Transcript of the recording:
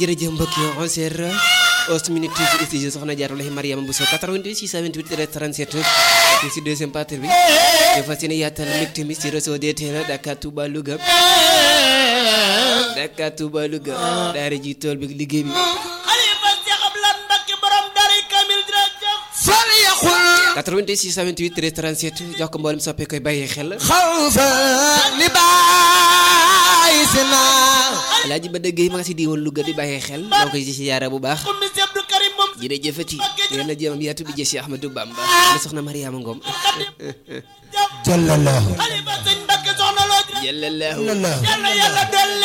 jërëjëf mbokk yi 11h 11 minutes ci studio soxna Jaarulahi Mariama Bousso 88 628 37 ci si deuxième partie bi ñu fas yéene yaatal mbégte mi ci réseau DTL Dakar Touba Louga Dakar Touba Louga daara ji tool bi liggéey bi xalifa Seex Abdulaay Mbakke borom dari kamil jërëjëf fal yaqul 88 628 37 jox ko mboolem soppe koy bàyyi xel xawfa li baayisina Alaaji ba dëgg yi ma nga si diiwoon Louga di bàyyi xel moo koy ci yaara bu baax ummi si Abdou Karim moom jërëjëfati yéen a jéemam yaatu bi jësi Ahmadou Bamba la soxna Mariama Ngom jallallahu xalifa sëñ Mbakke soxna loo jërëjëf jëlallahu jallallahu yàlla yàlla dolli